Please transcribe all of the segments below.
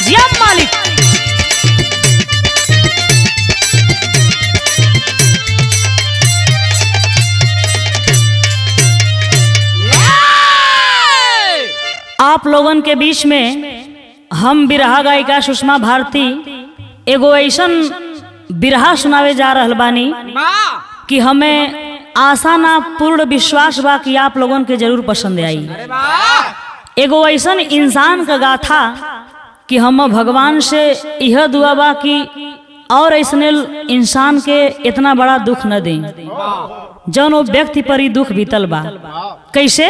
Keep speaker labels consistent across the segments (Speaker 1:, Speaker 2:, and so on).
Speaker 1: जिया मालिक आप लोगन के बीच में हम बिरहा गायिका सुषमा भारती एगो ऐसन बिरहा सुनावे जा रहल बानी कि हमें आशा ना पूर्ण विश्वास बा कि आप लोगन के जरूर पसंद आई एगो ऐसन इंसान का गाथा कि हम भगवान से यह दुआ बा कि और ऐसने इंसान के इतना बड़ा दुख न दें जौन वो व्यक्ति पर ही दुख बीतल बा कैसे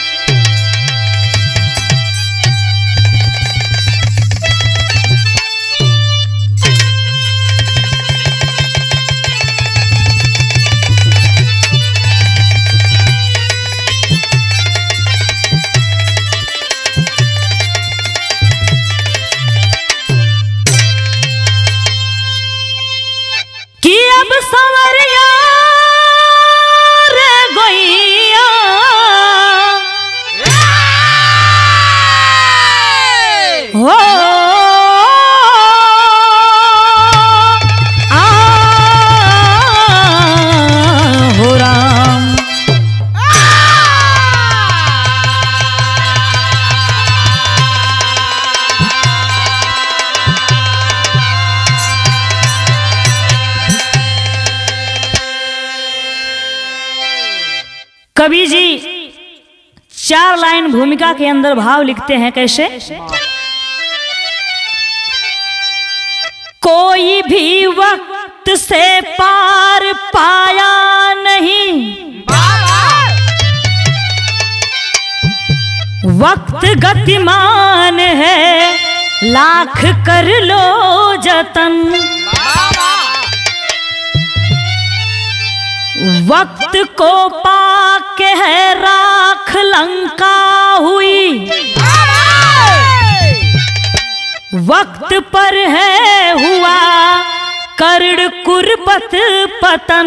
Speaker 1: कि अब सवरिया रे गोइया हो आ हो राम कवि जी चार लाइन भूमिका के अंदर भाव लिखते हैं कैसे कोई भी वक्त से पार पाया नहीं वक्त गतिमान है लाख कर लो जतन वक्त को पाके है राख लंका हुई वक्त पर है हुआ कर्ण कुर्बत पतन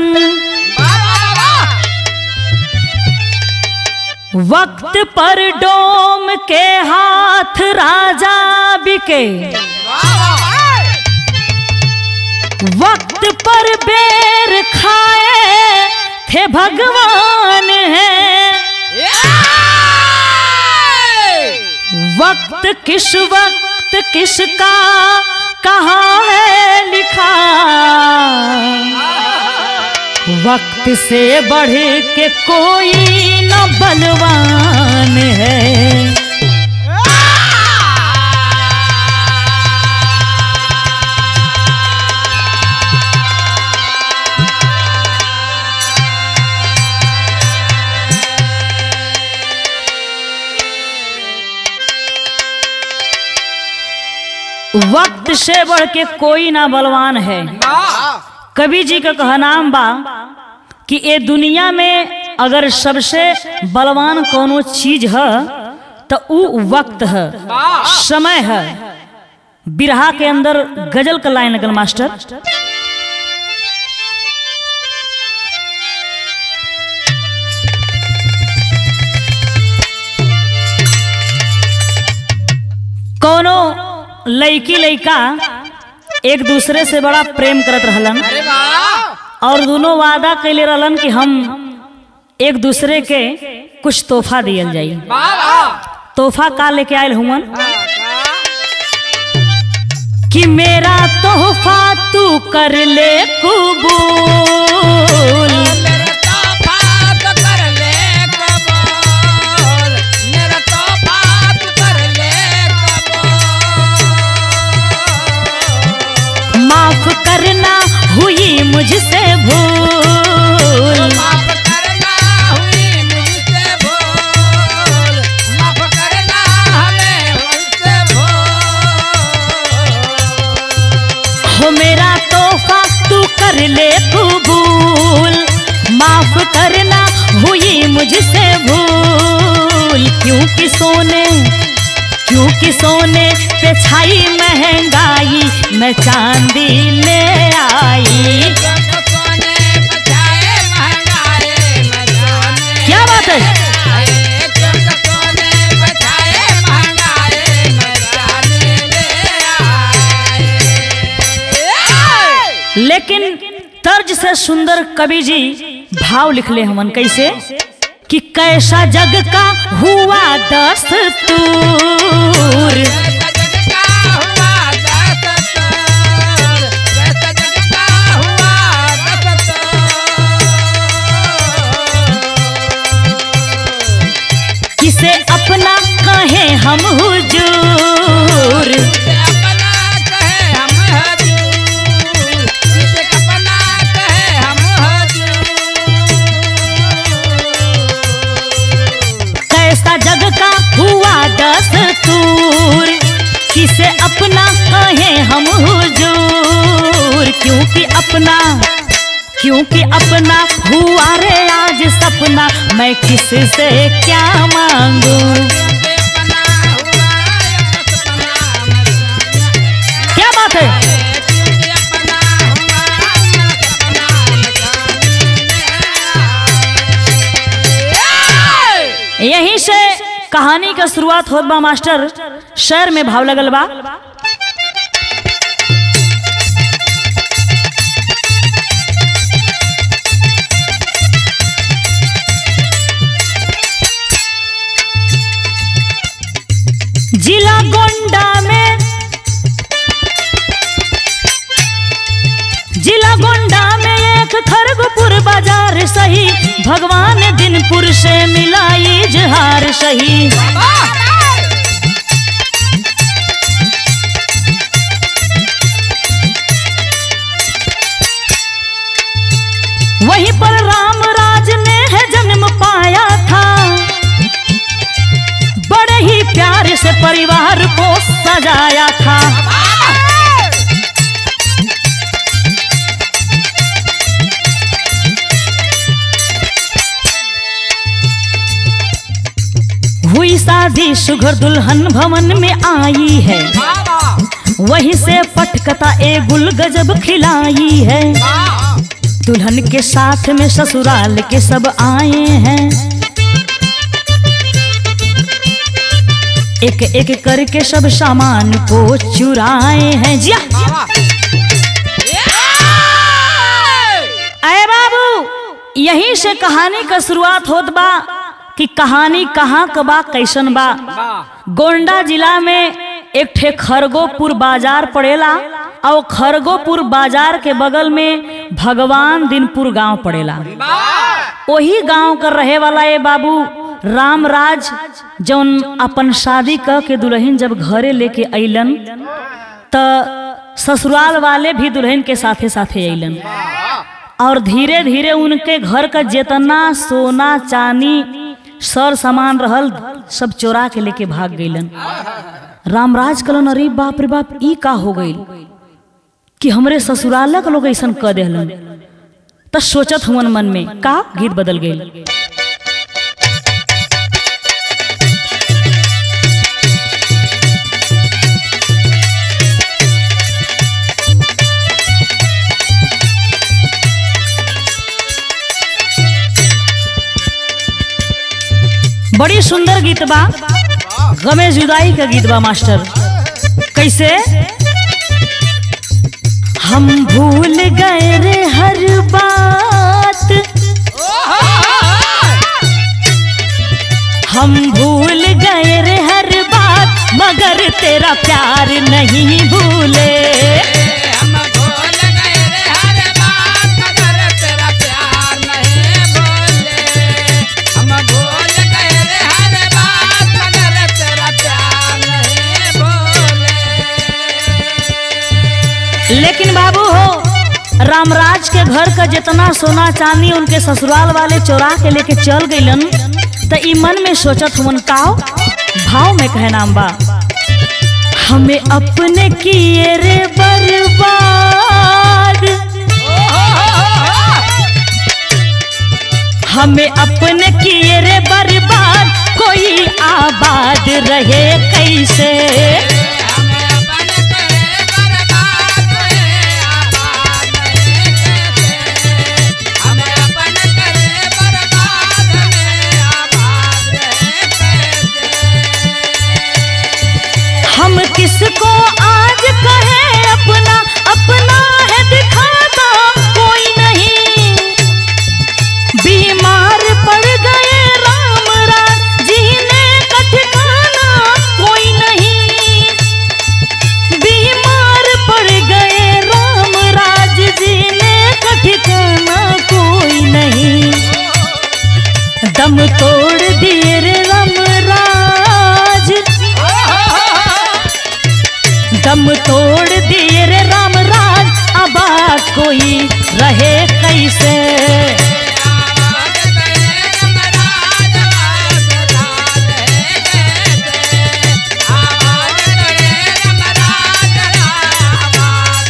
Speaker 1: वक्त पर डोम के हाथ राजा बिके वक्त पर बेर खाए थे भगवान है वक्त किस वक्त किसका कहाँ है लिखा वक्त से बढ़ के कोई न बलवान है वक्त से बढ़ के कोई ना बलवान है कवि जी का कहनाम बा कि ये दुनिया में अगर सबसे बलवान कोनो चीज है तो ऊ वक्त है समय है बिरहा के अंदर गजल का लाइन लगल मास्टर कोनो लड़की लड़का एक दूसरे से बड़ा प्रेम करत रहलन और दोनों वादा कैले रहलन कि हम एक दूसरे के कुछ तोहफा दियल जाई तोहफा का लेके आयल हुवन कि मेरा तोहफा तू कर ले कबूल माफ करना हुई मुझसे भूल हो मेरा तोहफा तू कर ले कबूल माफ करना हुई मुझसे भूल क्योंकि सोने क्योंकि सोने पे छाई महंगाई मैं चांदी ले आई क्या बात है लेकिन तर्ज से सुंदर कवि जी भाव लिखले हमन कैसे कि कैसा जग का हुआ दस्तूर किसे अपना कहे हम हुजूर कैसा जग का हुआ दस्तूर किसे अपना कहे हम हुजूर क्योंकि अपना क्योंकि अपना हुआ रे आज सपना मैं किससे क्या मांगू क्या बात है यहीं से कहानी का शुरुआत होत बा मास्टर शहर में भाव लगल बा जिला गोंडा में जिला गोंडा में एक खरगपुर बाजार सही भगवान दिनपुर से मिलाई जहार सही वहीं पर रामराज ने है जन्म पाया था बड़े ही प्यार से परिवार को सजाया था हुई शादी सुघर दुल्हन भवन में आई है वहीं से पटकता ए गुल गजब खिलाई है दुल्हन के साथ में ससुराल के सब आए हैं एक एक करके सब सामान को चुराए हैं जिया अरे बाबू यहीं से कहानी का शुरुआत होत बा कि कहानी कहाँ क बा कैसन बा गोंडा जिला में एक ठे खरगोपुर बाजार पड़ेला और खरगोपुर बाजार के बगल में भगवान दिनपुर गांव पड़ेला वही गांव का रहे वाला ये बाबू रामराज जौन अपन शादी क के दुल्हन जब घरे लेके अइलन त ससुराल वाले भी दुल्हन के साथे साथे अइलन और धीरे धीरे उनके घर का जितना सोना चांदी सर सामान रहल सब चोरा के लेके भाग गइलन रामराज कलन अरे बाप रे बाप ई का हो गइल कि हमरे ससुरालक लोग ऐसन क देहलन त सोचत हुवन मन में का गीत बदल गइल बड़ी सुंदर गीत बा गमे जुदाई का गीत बा मास्टर कैसे हम भूल गए रे हर बात हम भूल गए रे हर बात मगर तेरा प्यार नहीं भूले
Speaker 2: हम भूल गए रे हर बात मगर तेरा प्यार नहीं भूले हम भूल गए रे हर बात मगर तेरा प्यार नहीं भूले
Speaker 1: लेकिन बाबू हो रामराज के घर का जितना सोना चांदी उनके ससुराल वाले चोरा के लेके चल गइलन त ई मन में सोचत हुन काओ भाव में कहे नाम बा हमें अपने किए रे बर्बाद हमें अपने किए रे बर्बाद कोई आबाद रहे कैसे
Speaker 2: हमें अपन करे बर्बाद हुए आबाद नहीं कैसे हमें अपन करे बर्बाद हुए आबाद नहीं कैसे
Speaker 1: हम किसको आज कहे अपना अपना है दिखाता दम तोड़ दिए रे राम राज अब कोई रहे कैसे
Speaker 2: आवाज तेरे महाराज आवाज राज है कैसे आवाज तेरे महाराज आवाज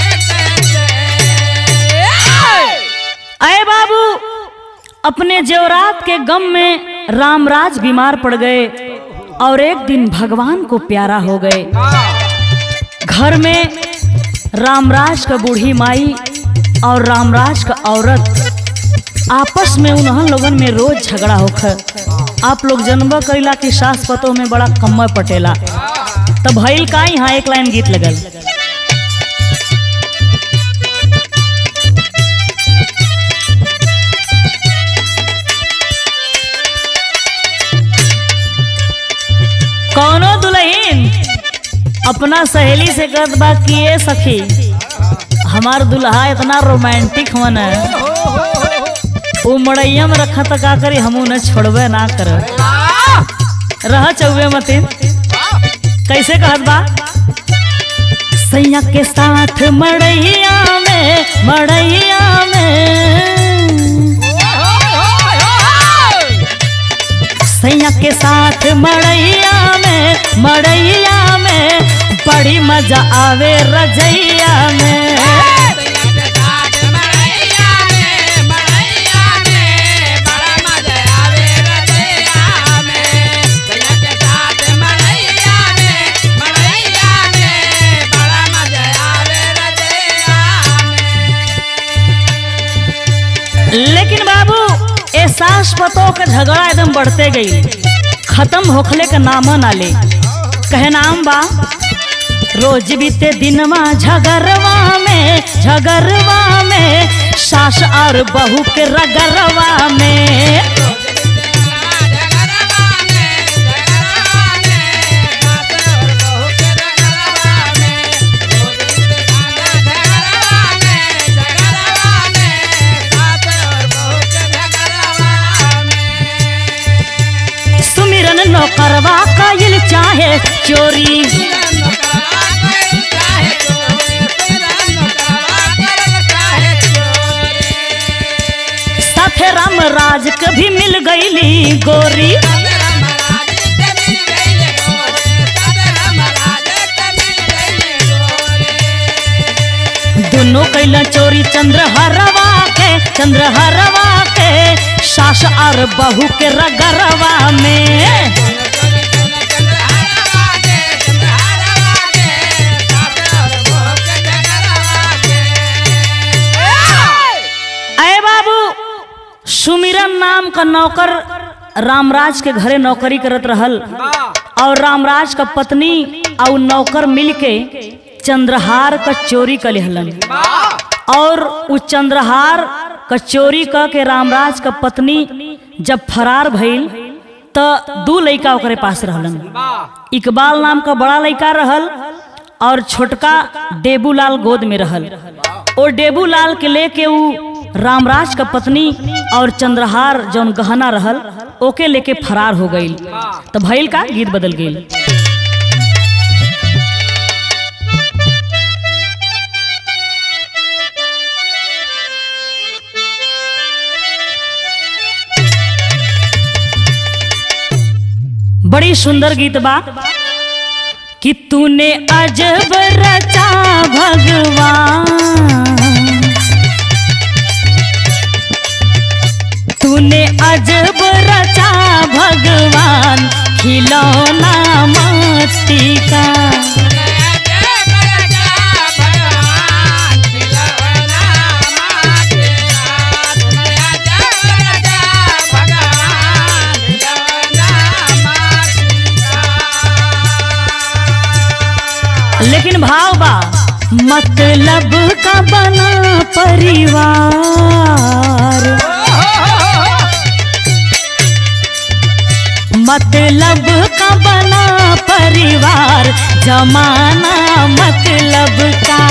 Speaker 2: है कैसे
Speaker 1: अय बाबू अपने जेवरात के गम में रामराज बीमार पड़ गए और एक दिन भगवान को प्यारा हो गए घर में रामराज का बूढ़ी माई और रामराज का औरत आपस में उन्हन लोगन में रोज झगड़ा होकर आप लोग जन्म करेला कि सास पतों में बड़ा कम्मा पटेला तब भइल का यहाँ एक लाइन गीत लगल कौनो दुल्हन अपना सहेली से कहत बा कि ये सखी हमार दुल्हा इतना रोमांटिक मन है वो मड़ैया में रखा तो का करी हमू न छोड़बे ना कर रह चौबे मतिन कैसे कहत बा सैया के साथ मड़ैया में मड़ैया में सैया के साथ मड़ैया में मड़ैया में बड़ी मजा आवे रजैया में लेकिन बाबू ए सास पतों का झगड़ा एकदम बढ़ते गई खत्म होखले का नाम ना ले कहे नाम बा रोज बीते दिनवा झगरवा में झगरवा में सास और बहू के रगरवा में सुमिरन नौकरवा कायल चाहे चोरी साथे राम राज के भी मिल गईली गोरी दोनों कैला चोरी चंद्रहरवा के चंद्रहरवा के सास और बहू के रगरवा में अय बाबू सुमिरन नाम का नौकर रामराज के घरे नौकरी करत रहल और रामराज का पत्नी और नौकर मिलके चंद्रहार का चोरी कर लेहलन और उ चंद्रहार का चोरी क के रामराज का पत्नी जब फरार भइल त दू लइका ओकरे पास रहलन इकबाल नाम का बड़ा लइका रहल और छोटका डेबूलाल गोद में रहल ओ डेबूलाल के लेके उ रामराज का पत्नी और चंद्रहार जौन गहना रहल ओके लेके फरार हो गईल तो भइल का गीत बदल गईल बड़ी सुंदर गीत बा कि तूने अजब रचा भगवान तूने अजब रचा भगवान खिलौना मस्ती का लेकिन भाव बा मतलब का बना परिवार मतलब का बना परिवार जमाना मतलब का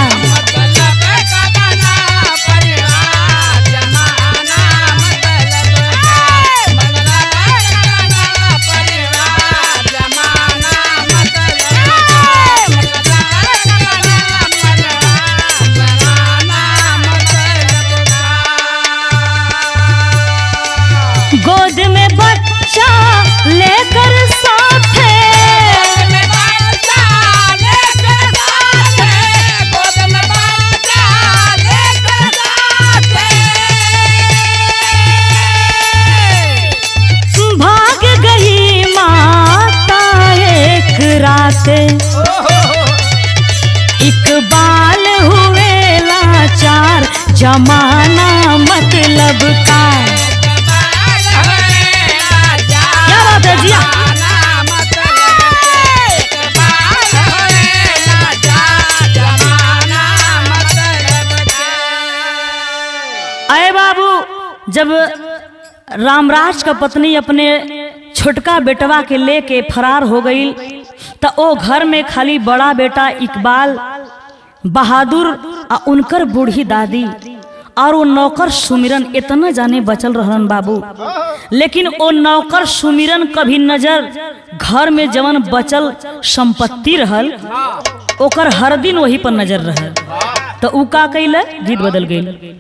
Speaker 1: इकबाल हुए लाचार जमाना मतलब का क्या बात है जिया अरे बाबू जब रामराज का पत्नी अपने छोटका बेटवा के लेके फरार हो गई तो ओ घर में खाली बड़ा बेटा इकबाल बहादुर आ उनकर बूढ़ी दादी और वो नौकर सुमिरन इतना जाने बचल रहन बाबू लेकिन वो नौकर सुमिरन कभी नजर घर में जवन बचल संपत्ति रहल ओकर हर दिन वही पर नजर रहल तो उ का कैले गीत बदल गई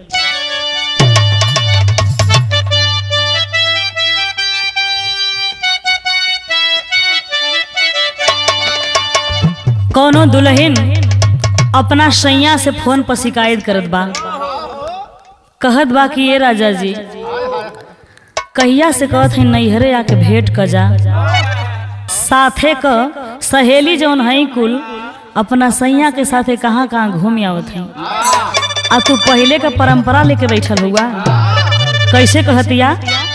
Speaker 1: कौनो दुल्हन अपना सैया से फोन पर शिकायत करत बा कहत बा कि ये राजा जी कहिया से कहत है नैहरे आके भेंट क जा साथे क सहेली जौन है कुल अपना सैया के साथे कहाँ कहाँ घूम आवत है आ तू पहले का परंपरा लेके बैठल हुआ कैसे कहतिया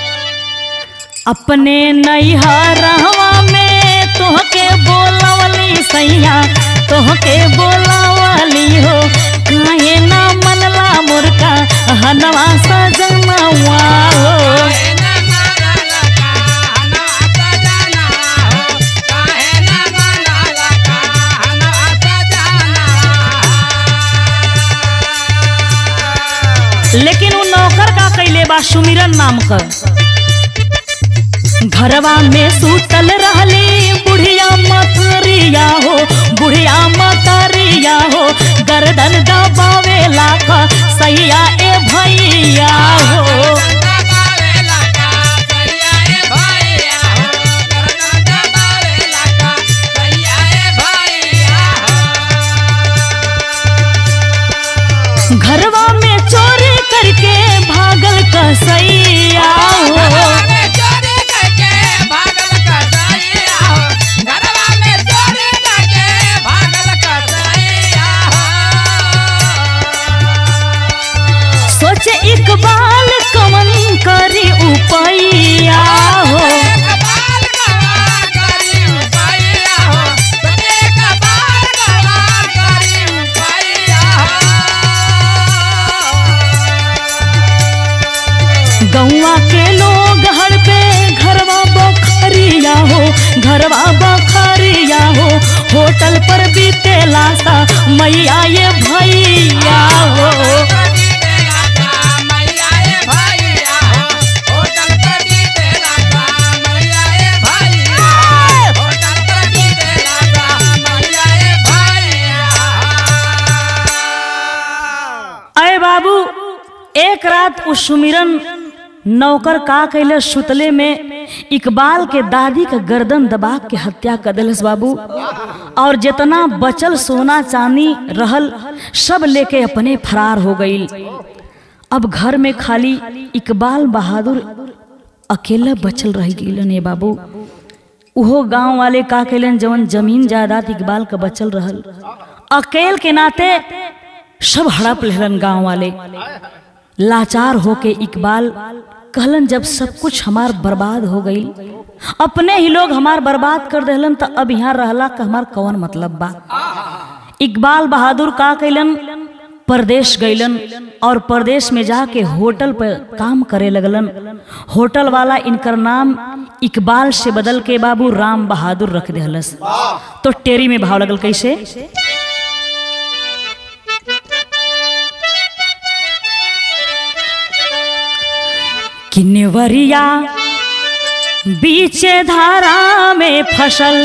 Speaker 1: अपने नैहरवा में तोहके बोलवली सैया तोहके बोलवली हो काहे ना मनला मुर्का हनवा सजनवा हो लेकिन उ नौकर का कैले बा सुमिरन नाम का घरवा में सूतल रहली बुढ़िया मतरिया हो बुढ़िया मतरिया हो गर्दन दबावे लाख सैया ए भैया हो घरवा में चोरी करके भागल कसैया हो सोचे इकबाल कमन करी उपैया हो गौवा के लोग हर पे घरवा बखरिया हो घरवा बखरिया हो होटल पर बीतेला सा मैया ये भैया हो अरे बाबू एक रात उस सुमिरन नौकर का कैले सुतले में इकबाल के दादी का गर्दन दबा के हत्या कर दिलस बाबू और जितना बचल सोना चांदी रहल सब लेके अपने फरार हो गई अब घर में खाली इकबाल बहादुर अकेला बचल रह गईलन ये बाबू उहो गांव वाले का कैलन जवन जमीन जायदाद इकबाल का बचल रहल अकेल के नाते सब हड़प लेलन गांव वाले लाचार होके इकबाल कहलन जब सब कुछ हमार बर्बाद हो गई अपने ही लोग हमार बर्बाद कर देहलन तो अब यहाँ रहला का हमार कौन मतलब बा इकबाल बहादुर का कैलन परदेश गईलन और परदेश में जाके होटल पर काम करे लगलन होटल वाला इनकर नाम इकबाल से बदल के बाबू राम बहादुर रख देहलस तो टेरी में भाव लगल कैसे किन्वरिया बीचे धारा में फसल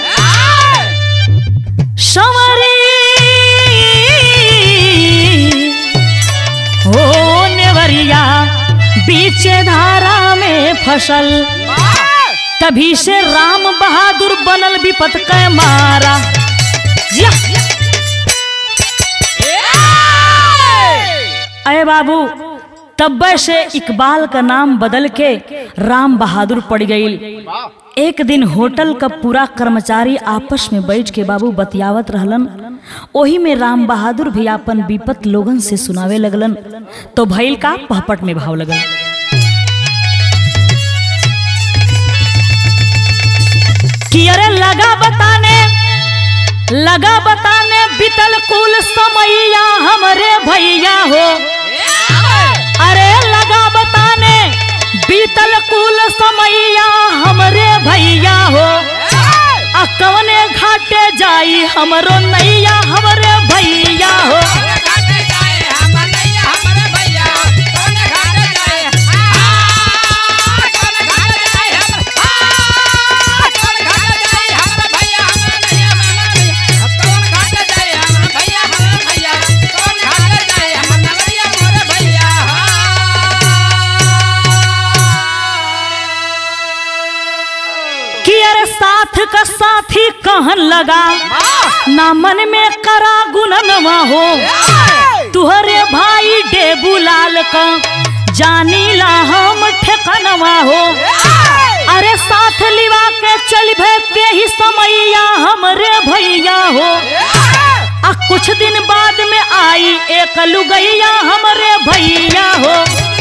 Speaker 1: संवरी हो नेवरिया बीचे धारा में फसल तभी से राम बहादुर बनल विपत कै मारा जिया अरे बाबू तब्बे से इकबाल का नाम बदल के राम बहादुर पड़ गई एक दिन होटल का पूरा कर्मचारी आपस में बैठ के बाबू बतियावत रहलन ओही में राम बहादुर भी अपन विपत लोगन से सुनावे लगलन तो भैल का पहपट में भाव लगल कि अरे लगा बताने लगा बताने बितल कुल समैया हमरे भैया हो अरे लगा बताने बीतल कुल समैया हमरे भैया हो आ कवने घाटे जाई हमरो नैया हमरे भैया हो कि अरे साथ का साथी कहन लगा ना मन में करा गुननवा हो तुहरे भाई डेबू लाल का जानीला हम ठेकनवा हो अरे साथ लिवा के चल भे के ही समैया हमरे भैया हो आ कुछ दिन बाद में आई एक लुगैया हमरे भैया हो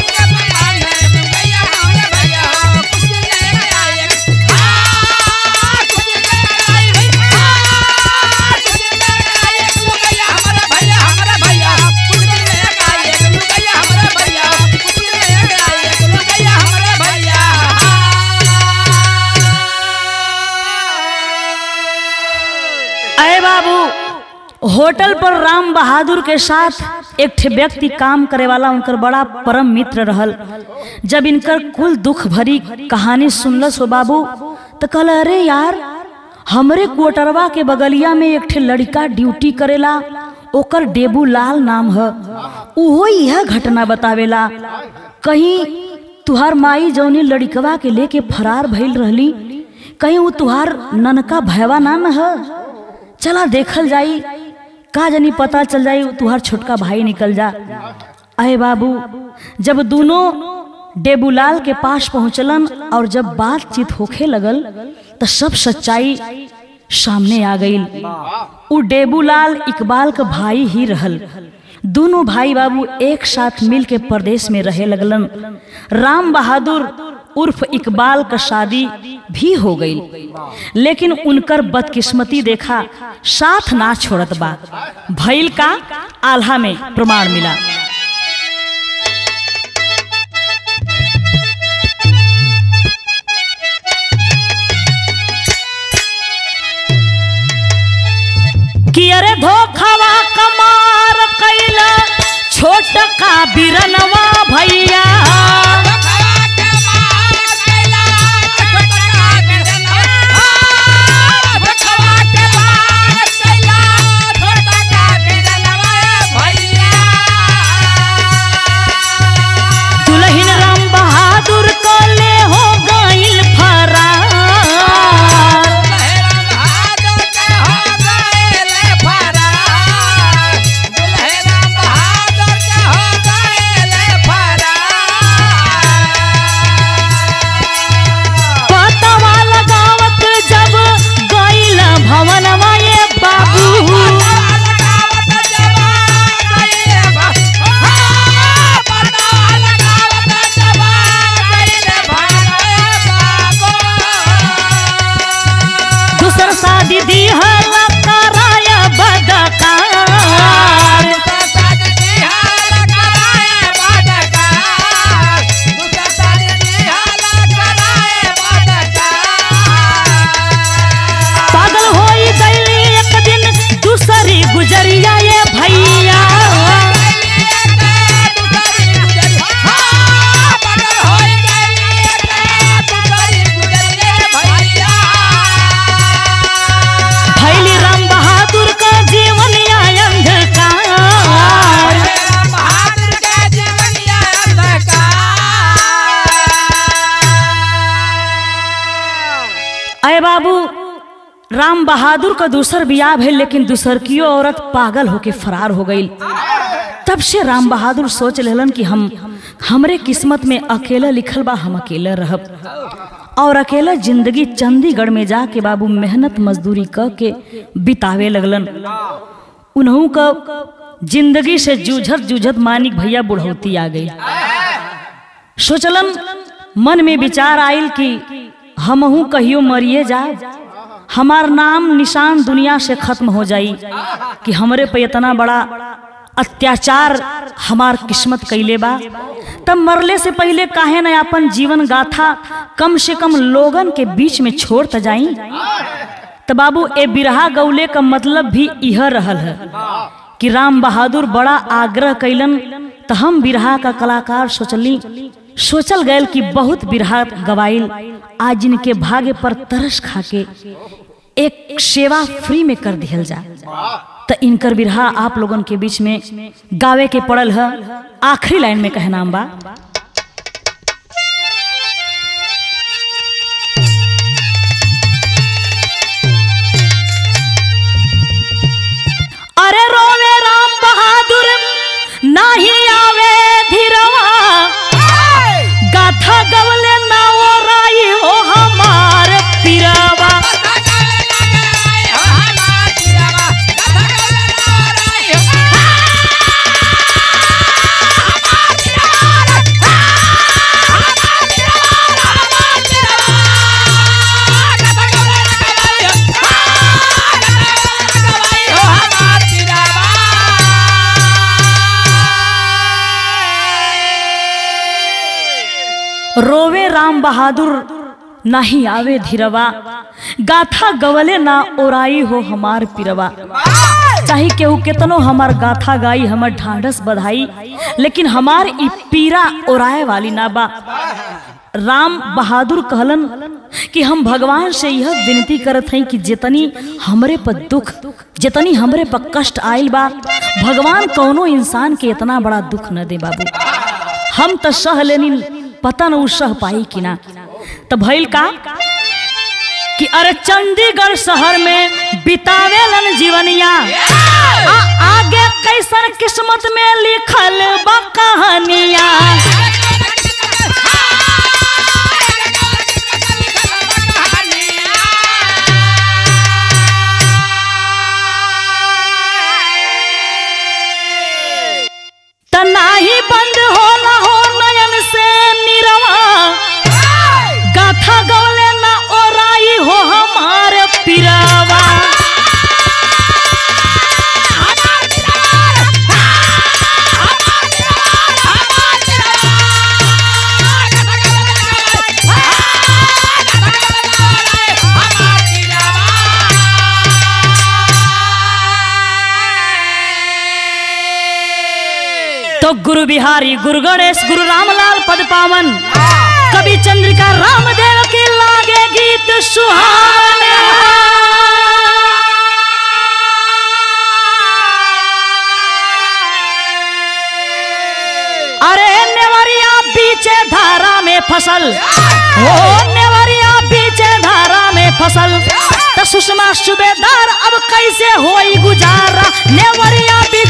Speaker 1: अरे बाबू होटल पर राम बहादुर के साथ एक ठे व्यक्ति काम करे वाला उनकर बड़ा परम मित्र रहल जब इनकर कुल दुख भरी कहानी सुनलस हो बाबू तो कहल अरे यार हमरे क्वार्टरवा के बगलिया में एक ठे लड़का ड्यूटी करेला ओकर डेबू लाल नाम है उहो यह घटना बतावेला कहीं तुहार माई जौनी लड़कवा के लेके फरार भइल रहली कहीं वो तुहार ननका भैवा ना न है चला देखल जाई का जनी पता चल जाई वो तुहार छोटका भाई निकल जा अरे बाबू जब दोनों डेबूलाल के पास पहुंचलन और जब बातचीत होखे लगल तो सब सच्चाई सामने आ गई उ डेबूलाल इकबाल का भाई ही रहल दोनों भाई बाबू एक साथ मिल के प्रदेश में रहे लगलन राम बहादुर उर्फ इकबाल का शादी भी हो गई लेकिन उनकर बदकिस्मती देखा साथ ना छोड़त बा भइल का आल्हा में प्रमाण मिला कि अरे धोखावा कमार कैला छोट का बिरनवा भैया दुल्हन राम बहादुर को ले हो गइल फरार पतवा लगावत जब गइल भवनवा ये बाबू दूसर शादी दी हल कराया बदकार पागल होई गई एक दिन दूसरी गुजरिया ये भैया भैली राम बहादुर का जीवन या अंधकार अय बाबू राम बहादुर का दूसर बियाह है लेकिन दूसर की औरत पागल होके फरार हो गई त तब से राम बहादुर सोच लेलन कि हम हमरे किस्मत में अकेला लिखल बा हम अकेला रहब और अकेला जिंदगी चंडीगढ़ में जाके बाबू मेहनत मजदूरी क के बितावे लगलन उन्हों का जिंदगी से जूझत जूझत मानिक भैया बुढ़ौती आ गई सोचलन मन में विचार आयल कि हमहू कहियो मरिए जाए हमार नाम निशान दुनिया से खत्म हो जाई कि हमरे पे इतना बड़ा अत्याचार हमार किस्मत कैले बा तब मरले से पहले काहे न अपन जीवन गाथा कम से कम लोगन के बीच में छोड़ त जाई तो बाबू ए बिरहा गौले का मतलब भी यह रहल है कि राम बहादुर बड़ा आग्रह कैलन तो हम बिरहा का कलाकार सोचली सोचल गयल कि बहुत बिरहा गवाइल आज इनके भाग्य पर तरस खाके एक सेवा फ्री में कर दिहल जा तो इनकर बिरहा आप लोगन के बीच में गावे के पड़ल है आखिरी लाइन में कहना बा अरे रोवे राम बहादुर नाही आवे धीरवा गाथा गवले ना ओ राई हो हमार पिरावा रोवे राम बहादुर नहीं आवे धीरवा गाथा गवले ना ओराई हो हमार पिरवा चाहे केहू केतनो हमार गाथा गाई हमर ढांढस बधाई लेकिन हमार ई पीरा ओराए वाली ना बा राम बहादुर कहलन कि हम भगवान से यह विनती करत हई कि जितनी हमरे पर दुख जितनी हमरे पर कष्ट आइल बा भगवान कौनो इंसान के इतना बड़ा दुख न दे बाबू हम तो सह लेनी पता न उ सह पाई कि ना तो भइल का कि अरे चंडीगढ़ शहर में बितावेलन जीवनिया आ आगे कैसन किस्मत में लिखल बा कहानिया त नाही बंद होला हो नयन से निरवा गाथा गवले ना ओराई हो हमार पिरावा तो गुरु बिहारी गुरु गणेश गुरु रामलाल पद पावन कवि चंद्रिका रामदेव के लागे गीत सुहाने अरे नेवरिया बीचे धारा में फसल हो नेवरिया बीचे धारा में फसल तो सुषमा सुबेदार अब कैसे होई गुजारा नेवरिया